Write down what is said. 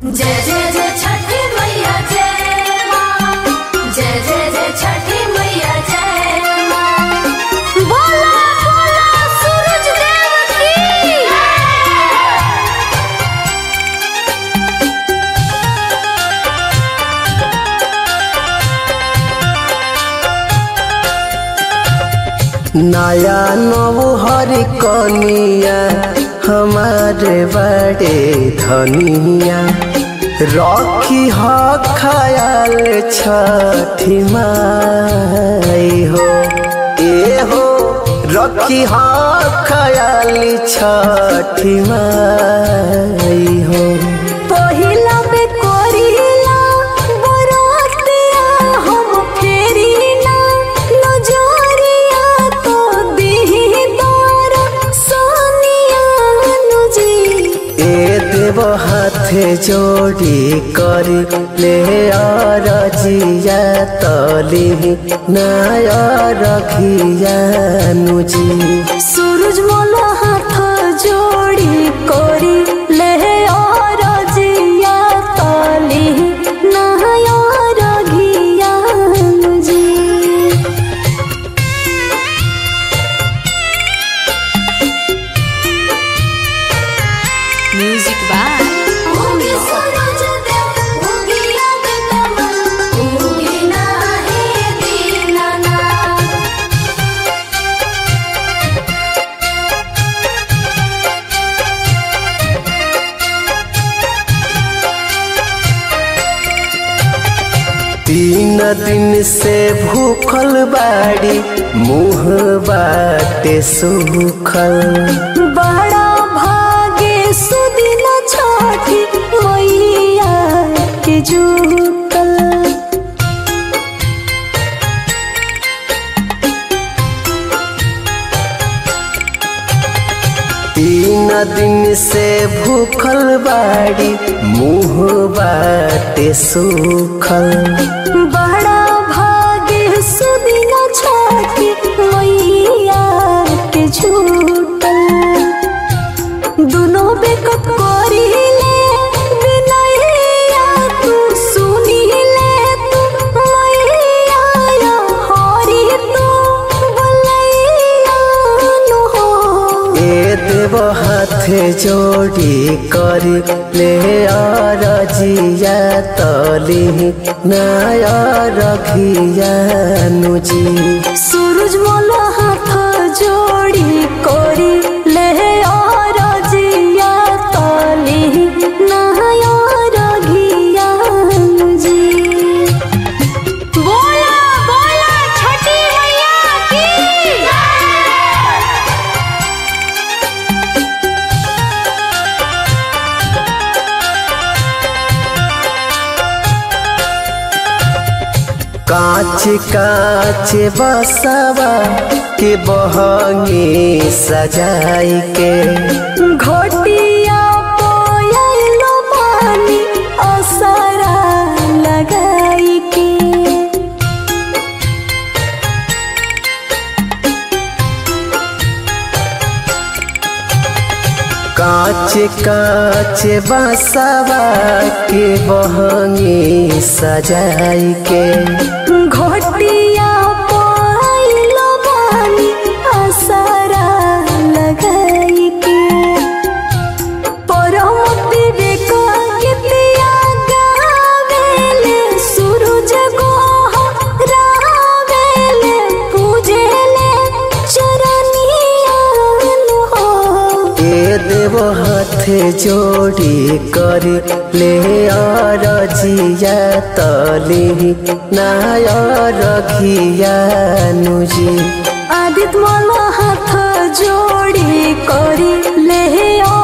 जय जय जय छठी मैया जय माँ जय जय जय छठी मैया जय माँ बोला बोला सूरज देव की नया नौहर कनिया हमारे बड़े धनिया रखी ह खयाल छठी माई हो ए हो रखी ह खयाल छठी माई हो पहिला बे कोरिला बरातिया हम फेरिना नजरिया तो दिही दर सोनिया नुजी ए देव हाथे जोड़ी करी ले रजिया तली नाय रखिया नुजी सूरज मोला हाथ जोड़ी कोरी ले और जिया ताली नया रघिया जी Music by होगी सूरज देव होगी अब कमल होगी ना है दीनाना तीन दिन से भूखल बाड़ी मुँह बाटे सूखल बड़ा भागे सुदिन छठी मैया के जुटल तीन दिन से भूखल बाड़ी मुँह बाटे सूखल बड़ा भागे सुदिन छठी मैया के जुटल दुनो बेकत करी ले बिनैया तू सुनी ले तू मैया या हरी तू बलैया नु हो ए देव हाथे जोड़ी करी ले रजिया तली नाय रखिया नुजी सूरज मोला हाथ जोड़ी कोरी ले और जिया ताली नया रघिया जी बोला बोला छठी मैया की काच काच बसवा के बहंगी सजाई के घोटिया पोयलो पानी असरा लगाई के काच काच बसवा के बहंगी सजाई के घोटिया पोयलो पानी असरा लगाई के परमति बेको गीतिया गावेले सूरज गोह रावेले पूजेले चरनिया हो ए देव हाथे जोड़ी करी ले रजिया तली नाय रखिया नुजी आदित मला हाथ जोडी करी ले